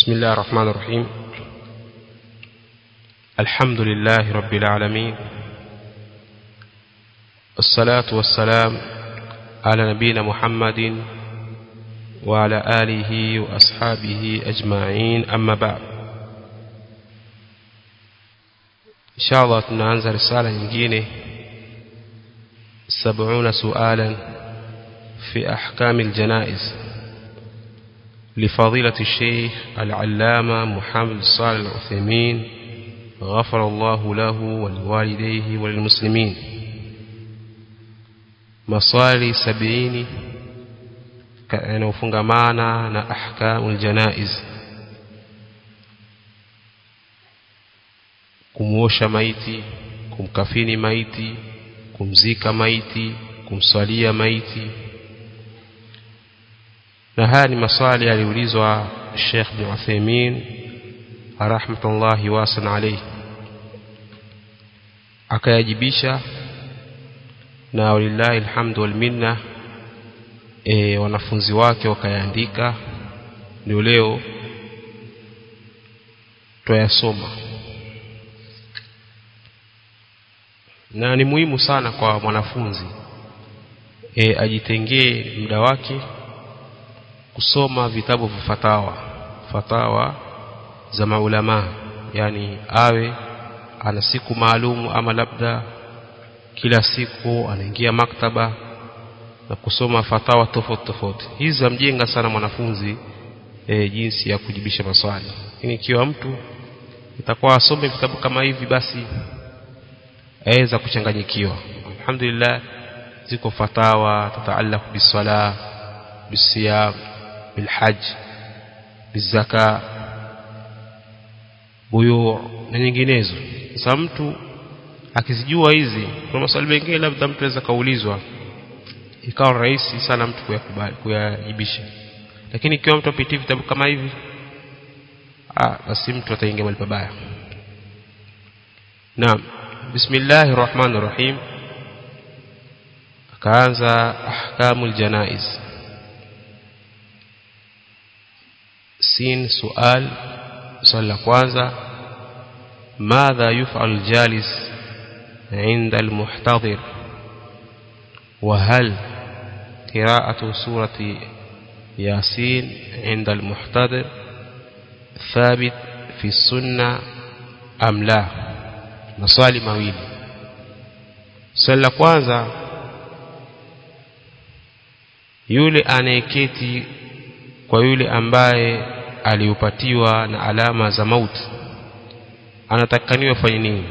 بسم الله الرحمن الرحيم الحمد لله رب العالمين الصلاة والسلام على نبينا محمد وعلى آله وأصحابه أجمعين أما بعد إن شاء الله tunaanza risala nyingine 70 سؤالا في أحكام الجنائز لفضيلة الشيخ العلامة محمد صالح العثيمين غفر الله له ولوالديه وللمسلمين maswali sabini yanayofungamana na ahkamul janaiz kumuosha maiti kumkafini maiti kumzika maiti kumswalia maiti na haya ni maswali yaliulizwa Sheikh bin Uthaymeen rahmatullahi wasan alayhi akayajibisha na walillahi alhamdu wal minna e, wanafunzi wake wakayaandika ndio leo twayasoma na ni muhimu sana kwa mwanafunzi e, ajitengee muda wake kusoma vitabu vya fatawa fatawa za maulama yani awe ana siku maalumu ama labda kila siku anaingia maktaba na kusoma fatawa tofauti tofauti hizi zamjenga sana mwanafunzi e, jinsi ya kujibisha maswali lakini ikiwa mtu itakuwa asome vitabu kama hivi basi aweza kuchanganyikiwa alhamdulillah ziko fatawa tataallaq bisala bisiyam bilhaj bizaka buyu na nyinginezo sasa mtu akizijua hizi kuna maswali mengine labda mtu anaweza kaulizwa ikawa rahisi sana mtu kuyakubali kuyajibisha lakini ikiwa mtu apitie vitabu kama hivi ah basi mtu ataingia mahali pabaya naam bismillahir rahmanir rahim akaanza ahkamul janaiz sin sual swali la kwanza ماذا يفعل الجالس عند المحتضر وهل قراءة سورة ياسين عند المحتضر ثابت في السنة أم لا maswali mawili swali la kwanza yule anayeketi kwa yule ambaye aliupatiwa na alama za mauti anatakaniwa fanye nini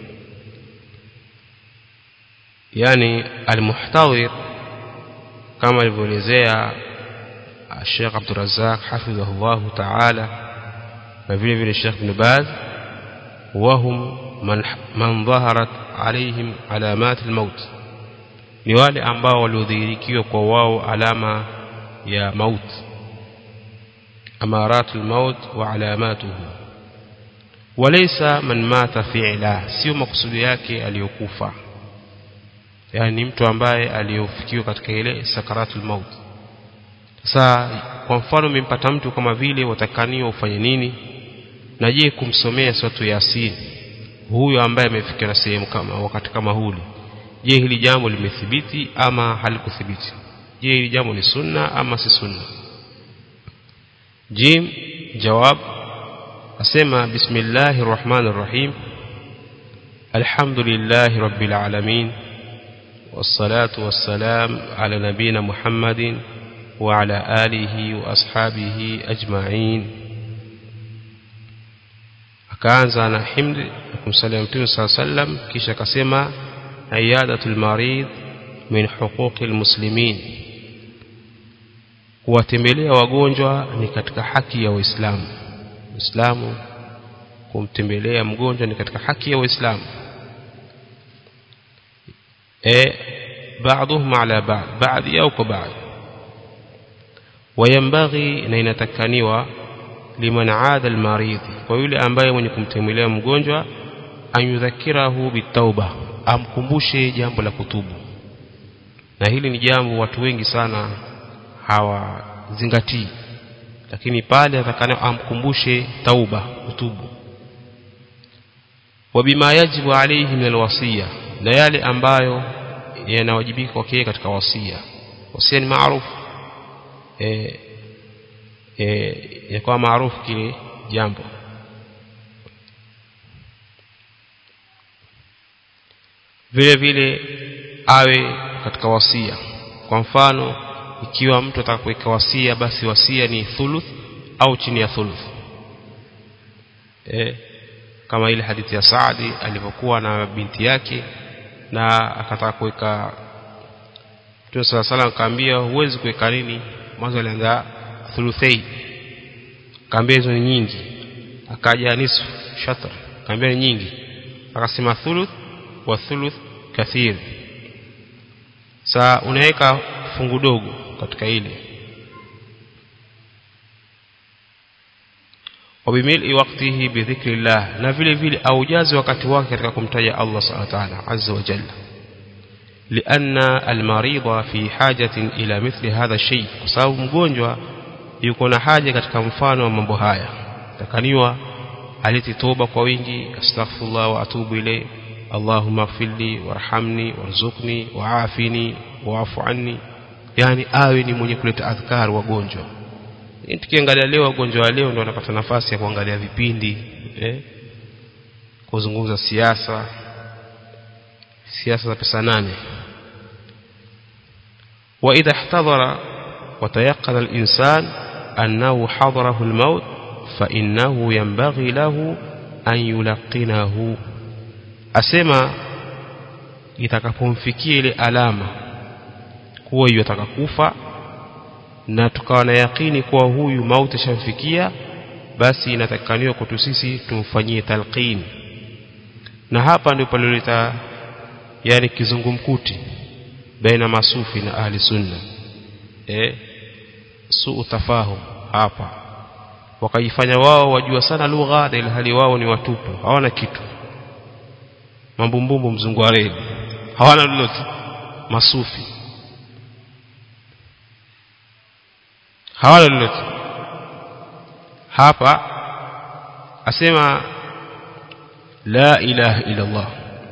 yani almuhtawir kama alivyoelezea Sheikh Abdul Razzaq hafidhahullah ta'ala na vile vile Sheikh Ibn Baz wahum man man dhaharat alaihim alamat almaut ni wale ambao waliodhihirikiwa kwa wao alama ya maut amarat almaut wa alamatuhu walaysa man mata fi'la sio makusudi yake aliyokufa yani mtu ambaye aliyofikiwa katika ile sakaratul maut sasa kwa mfano umempata mtu kama vile watakaniwa ufanye nini na je kumsomea suratu yasin huyo ambaye amefikiwa na sehemu kama wakati kama huli je hili jambo limethibiti ama halikuthibiti je hili jambo ni sunna ama si sunna jim jawab asema bismillahir rahmanir rahim alhamdulillahi rabbil alamin والصلاة والسلام على نبينا محمد وعلى آله وأصحابه أجمعين akaanza na himdi na kumsalia mtume saa sallam kisha akasema iyadatul marid min huquqil muslimin kuwatembelea wagonjwa ni katika haki ya waislamu uislamu kumtembelea mgonjwa ni katika haki ya waislamu e بعضهم على بعض بعض yao kwa بعض وينبغي na inatakaniwa liman aada almarid kwa yule ambaye mwenye kumtembelea mgonjwa anyudhakirahu bitauba amkumbushe jambo la kutubu na hili ni jambo watu wengi sana hawazingatii lakini pale atakana amkumbushe tauba utubu wabima yajibu alayhi min alwasiya na yale ambayo yanawajibika kwake katika wasia wasia ni maarufu eh eh yakuwa maarufu kile jambo vile vile awe katika wasia kwa mfano ikiwa mtu atakapoweka wasia basi wasia ni thuluth au chini ya thuluth eh kama ile hadithi ya Saadi alivyokuwa na binti yake na akataka kuweka Mtume صلى الله عليه akaambia huwezi kuweka nini mwanzo alianza thuluthai akaambia hizo ni nyingi akaja nisfu shatr akaambia ni nyingi akasema thuluth wa thuluth kathir saa unaweka fungu dogo katika ile wabimili waqtihi bidhikrillah na vile vile aujaze wakati wake katika kumtaja Allah subhanahu wa ta'ala azza wa jalla لأن المريض في حاجة إلى مثل هذا الشيء sababu mgonjwa yuko na haja katika mfano wa mambo haya takaniwa aliti toba kwa wingi astaghfirullah wa atubu ilayhi اللهم اغفر لي وارحمني وارزقني وعافني واعف عني yani awe ni mwenye kuleta adhkar wagonjwa tukiangalia leo wagonjwa wa leo ndio wanapata nafasi ya kuangalia vipindi eh kuzungumza siasa siasa za pesa nane واذا احتضر وتيقن الانسان انه حضره الموت فانه ينبغي له ان يلقنه asema itakapomfikia ile alama kuwa hiyo atakakufa na tukawa na yakini kuwa huyu mauti shamfikia basi inatakikaniwa kwetu sisi tumfanyie talqin na hapa ndipo palileta yani kizungumkuti baina masufi na ahli sunna eh suu tafahum hapa wakajifanya wao wajua sana lugha na hali wao ni watupu hawana kitu mambumbumbu mzungu wa reli hawana lolote masufi hawana lolote hapa asema la ilaha illa Allah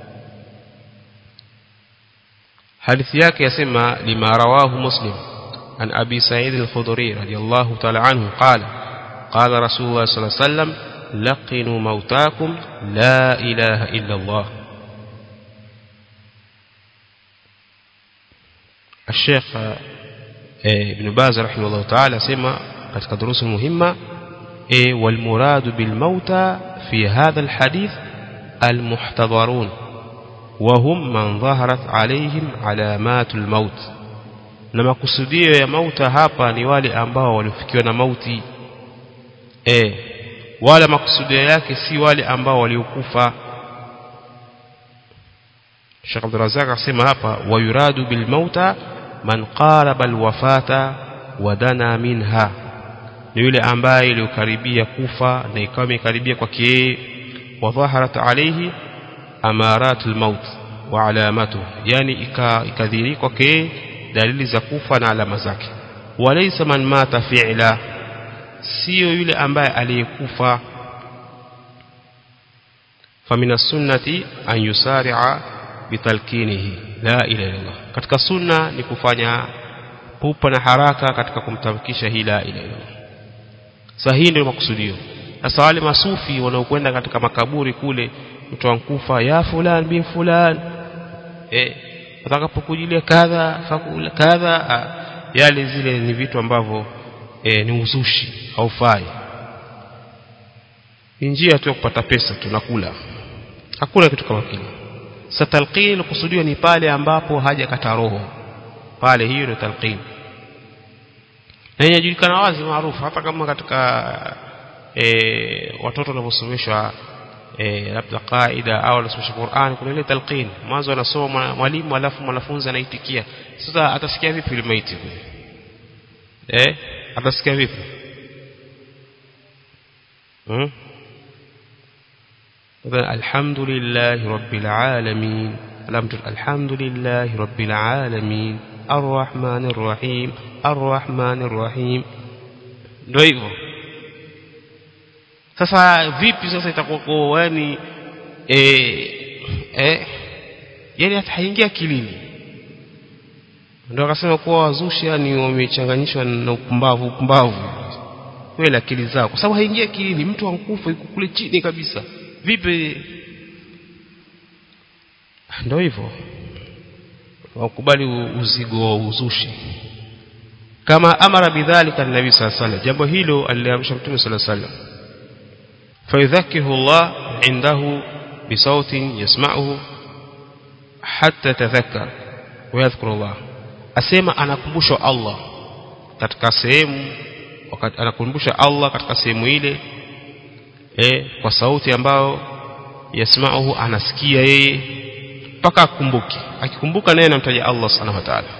hadithi yake yasema lima rawahu muslim an abi sa'id al-khudri radiyallahu ta'ala anhu qala qala rasulullah sallallahu alayhi wasallam laqinu mautakum la ilaha illa Allah الشيخ ابن باز رحمه الله تعالى سمع katika دروس مهمة والمراد بالموتى في هذا الحديث المحتضرون وهم من ظهرت عليهم علامات الموت na makusudio ya mauta hapa ni wale ambao walifikiwa na mauti eh wala makusudio yake si wale ambao waliokufa Sheikh Abdul Razak akasema hapa wayuradu bil mauta man qaraba al wafata wadana minha ni yule ambaye iliyokaribia kufa na ikawa imekaribia kwake yeye wa dhaharat alayhi amarat al maut wa alamatu yani ikadhiri kwake dalili za kufa na alama zake walaysa man mata fi'la sio yule ambaye aliyekufa famina sunnati an yusari'a bitalkinihi la ilaha illallah katika sunna ni kufanya pupa na haraka katika kumtamkisha hii la ilaha illallah sasa hii ndio makusudio sasa wale masufi wanaokwenda katika makaburi kule mtu ankufa ya fulan bin fulan eh atakapokujilia kadha fakula kadha yale zile ni vitu ambavyo e, ni uzushi haufai njia tu ya kupata pesa tunakula hakuna kitu kama kile sa talqin kusudiwa ni pale ambapo haja kata roho pale hiyo ndio talqin na inajulikana wazi maarufu hata kama katika e, watoto wanaposomeshwa e, labda qaida au wanasomesha Qur'an kuna ile talqin mwanzo anasoma mwalimu alafu mwanafunzi anaitikia sasa atasikia vipi ile maiti eh atasikia vipi hmm? الحمد لله رب العالمين الحمد لله رب العالمين الرحمن الرحيم الرحمن الرحيم ndio hivyo sasa vipi sasa itakuwa kwa yani eh eh yani hata haingia akilini ndio akasema kuwa wazushi yani wamechanganyishwa na upumbavu upumbavu kweli akili zao kwa sababu haingia akilini mtu ankufa yuko kule chini kabisa vipi ndio hivyo wakubali uzigo wa uzushi kama amara bidhalika nabii sallallahu alaihi jambo hilo aliamrisha mtume sallallahu alaihi wasallam فيذكره الله عنده بصوت يسمعه حتى تذكر ويذكر الله asema anakumbushwa Allah katika sehemu wakati anakumbusha Allah katika sehemu ile eh kwa sauti ambayo yasmauhu anasikia yeye mpaka akumbuke akikumbuka naye anamtaja Allah subhanahu wa ta'ala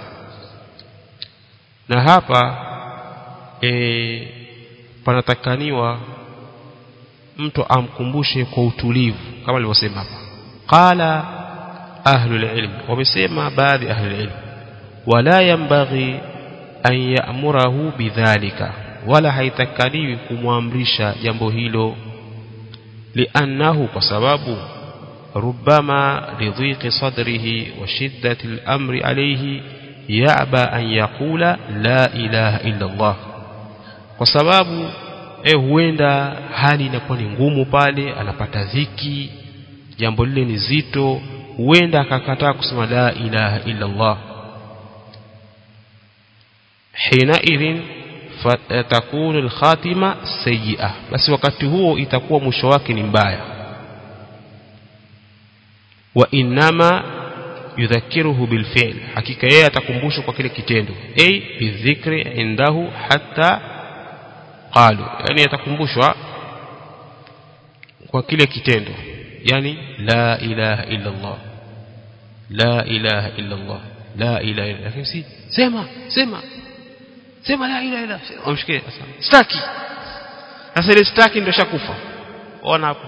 na hapa eh panatakaniwa mtu amkumbushe kwa utulivu kama alivyosema hapa qala ahlul ilm wamesema baadhi ahlul ilm wala yambaghi an ya'murahu bidhalika wala haitakaniwi kumwamrisha jambo hilo liannahu kwa sababu ربما لضيق صدره وشدة الأمر عليه يعبى أن يقول لا إله إلا الله وسبب eh huenda hali inakuwa ni ngumu pale anapata dhiki jambo lile ni zito huenda akakataa kusema la ilaha illa Allah hina idhin takunu alkhatima sayyi'a basi wakati huo itakuwa mwisho wake ni mbaya wa inma yudhakiruhu bilfi'l hakika yeye atakumbushwa kwa kile kitendo ay bidhikri indahu hatta qalu yani atakumbushwa kwa kile kitendo yani la ilaha illa Allah la ilaha illa Allah la ilaha illa lakini si sema sema sema la ilaha illa umshikie staki sasa ile staki ndio shakufa ona hapo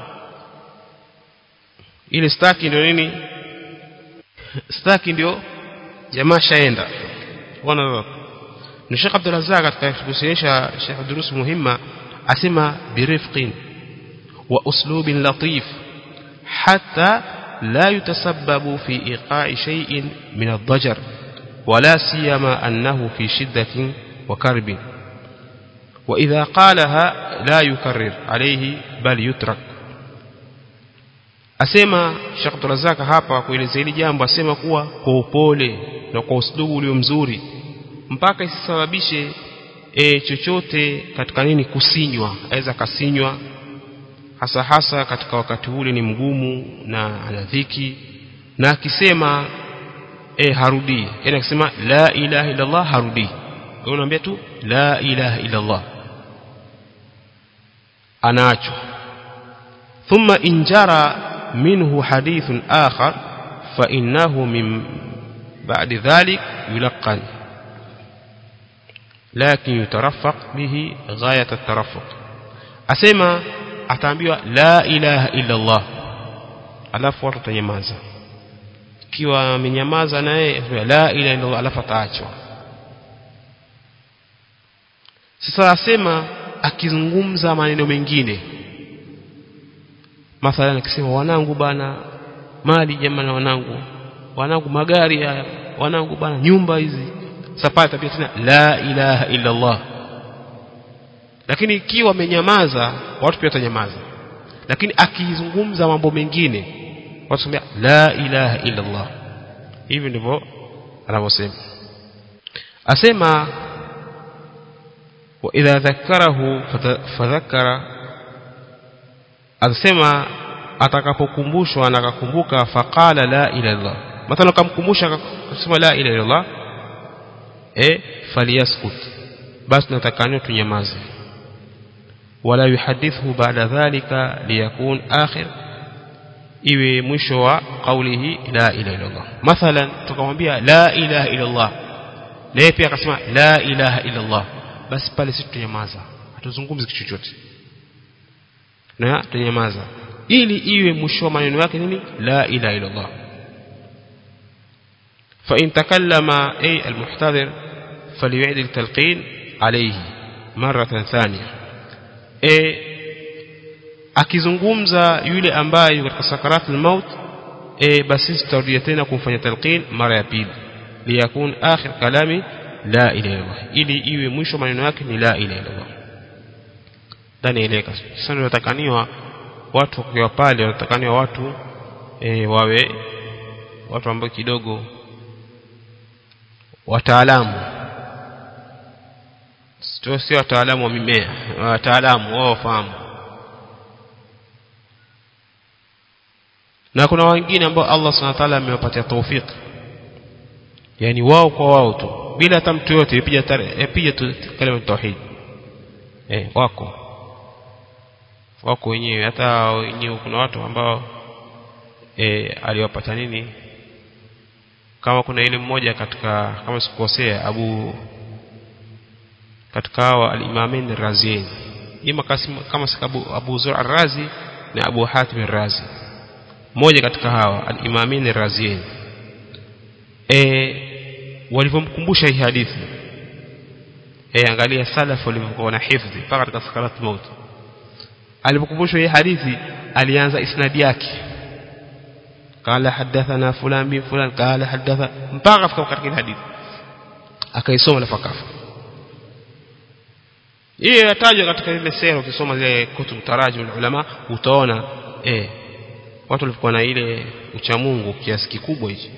ile staki ndio nini staki ndio jamaa shaenda ona ni Sheikh Abdul Razzaq katika kusinisha Sheikh durus muhimma asema birifqin wa uslubin latif hatta la yutasabbabu fi iqa'i shay'in min ad-dajar ولا سيما أنه في شدة وكرب وإذا قالها لا يكرر عليه بل يترك asema Sheikh Abdulrazak hapa kuelezea hili jambo asema kuwa kwa upole na kwa uslubu ulio mzuri mpaka isisababishe e, chochote katika nini kusinywa aweza kasinywa hasa hasa katika wakati ule ni mgumu na ana dhiki na akisema e, harudii yani akisema la ilaha illa Allah harudii unaambia tu la ilaha illa Allah anaachwa thumma injara منه حديث آخر فإنه من بعد ذلك يلقن لكن يترفق به غاية الترفق أسمى ataambiwa la ilaha illa Allah alafu watu watanyamaza ikiwa amenyamaza naye la ilaha illa Allah alafu ataachwa sasa asema akizungumza maneno mengine mathalan akisema wanangu bana mali jamani wanangu wanangu magari haya wanangu bana nyumba hizi sasa tabia tena la ilaha illa Allah lakini ikiwa amenyamaza watu pia watanyamaza lakini akizungumza mambo mengine watu sema la ilaha illa Allah hivi ndivyo anavyosema asema wa idha dhakkarahu fadhakkara asema atakapokumbushwa na akakumbuka faqala la ilaha illallah mathalan kamkumbusha akasema la ilaha illallah eh falyaskut basi natakaniwa tunyamaze wala yuhadithu baada dhalika liyakun akhir iwe mwisho wa qawlihi la ilaha illallah mathalan tukamwambia la ilaha illallah naye pia akasema la ilaha illallah basi pale sisi tunyamaza hatuzungumzi kitu chochote na tunyamaza ili iwe mwisho wa maneno yake nini la ilaha illa Allah fa in takallama ay almuhtadhir falyu'id altalqin alayhi maratan thania e, akizungumza yule ambaye katika sakaratul maut e, basi tutarudia tena kumfanya talqin mara ya pili liyakun akhir kalami la ilaha illallah ili iwe mwisho maneno yake ni la ilaha illallah ndani eleka sasa tunatakaniwa watu kwa pale wanatakaniwa watu e, wawe watu ambao kidogo wataalamu sio wataalamu wa mimea wataalamu wao wafahamu na kuna wengine ambao Allah Subhanahu wa ta'ala amewapatia taufiki yani wao kwa wao tu bila hata mtu yote ipija ipija tu kalima tauhid eh wako wako wenyewe hata wenyewe kuna watu ambao eh aliwapata nini kama kuna ile mmoja katika kama sikukosea Abu katika hawa al-Imamain Raziin ima kama sikabu Abu Zur al-Razi na Abu Hatim al-Razi mmoja katika hawa al-Imamain Raziin eh walivyomkumbusha hii hadithi eh angalia salaf walivyokuwa na hifdhi mpaka katika sakarat maut alipokumbushwa hii hadithi alianza isnadi yake قال حدثنا فلان بن فلان قال حدث mpaka fika katika hadithi akaisoma na fakafa hii yatajwa katika ile sera ukisoma zile kutub tarajim ulama utaona eh watu walikuwa na ile uchamungu kiasi kikubwa hichi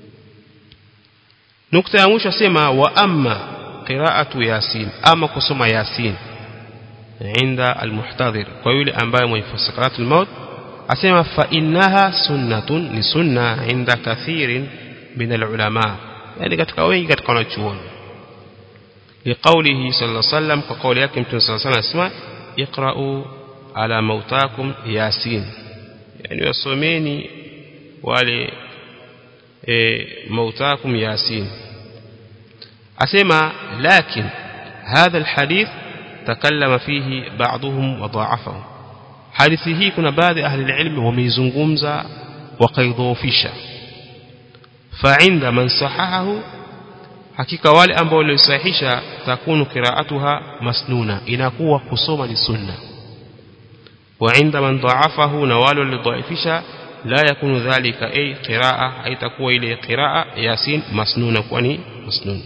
nukta ya mwisho asema wa amma qira'atu yasin ama kusoma yasin inda almuhtadhir kwa yule ambaye mwenye sakaratul maut asema fa innaha sunnatun ni sunna inda kathirin min alulama yani katika wengi katika wanachuoni liqaulihi sallallahu alayhi wasallam kwa kauli yake mtume sallallahu alayhi wasallam asema iqra'u ala mautakum yasin yani wasomeni wale e, mautakum yasin asema lakin hadha alhadith takallama fihi ba'dhum wa dha'afahu hadithi hii kuna baadhi ya ahli ilmi wameizungumza wakaidhoofisha fa'inda man sahahahu hakika wale ambao walisahihisha takunu qira'atuha masnuna inakuwa kusoma ni sunna wa inda man dha'afahu na wale walidhaifisha la yakunu dhalika ay qira'a haitakuwa ile qira'a yasin masnuna kwani masnun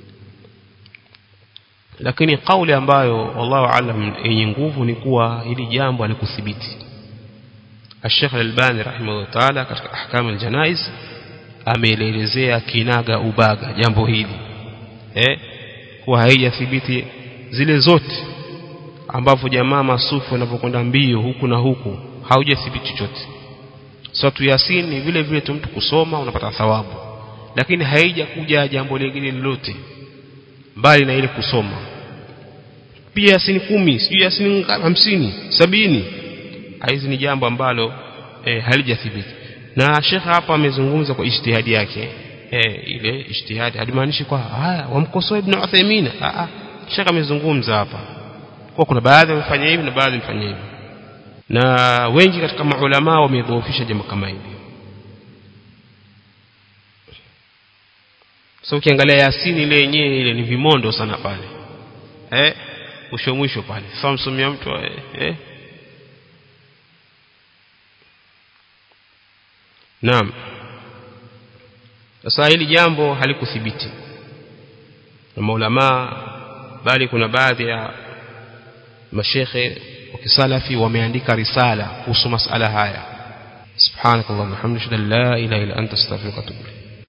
lakini kauli ambayo wallahu alam yenye nguvu ni kuwa hili jambo alikuthibiti Sheikh Al-Albani rahimahullah ta'ala katika ahkam al-janaiz ameelezea kinaga ubaga jambo hili eh kuwa haijathibiti zile zote ambavyo jamaa masufu wanapokwenda mbio huku na huku haujathibiti chochote Suratu Yasin ni vile vile tu mtu kusoma unapata thawabu lakini haija kuja jambo lingine lolote mbali na ile kusoma pia Yasin kumi sijui Yasin hamsini sabini hizi ni jambo ambalo e, halijathibiti na Sheikh hapa amezungumza kwa ijtihadi yake e, ile ijtihadi halimaanishi kwa haya wamkosoa Ibn Uthaymeen a a Sheikh amezungumza hapa kwa kuna baadhi wamefanya hivi na baadhi wamefanya hivi na wengi katika maulama wamedhoofisha jambo kama hili so ukiangalia Yasini ile yenyewe ile ni vimondo sana pale eh mwisho mwisho pale sasa msomea mtu eh, eh Naam sasa hili jambo halikuthibiti na maulama bali kuna baadhi ya mashekhe wa kisalafi wameandika risala kuhusu masala haya subhanakallahumma hamdaka la ilaha illa anta astaghfiruka wa atubu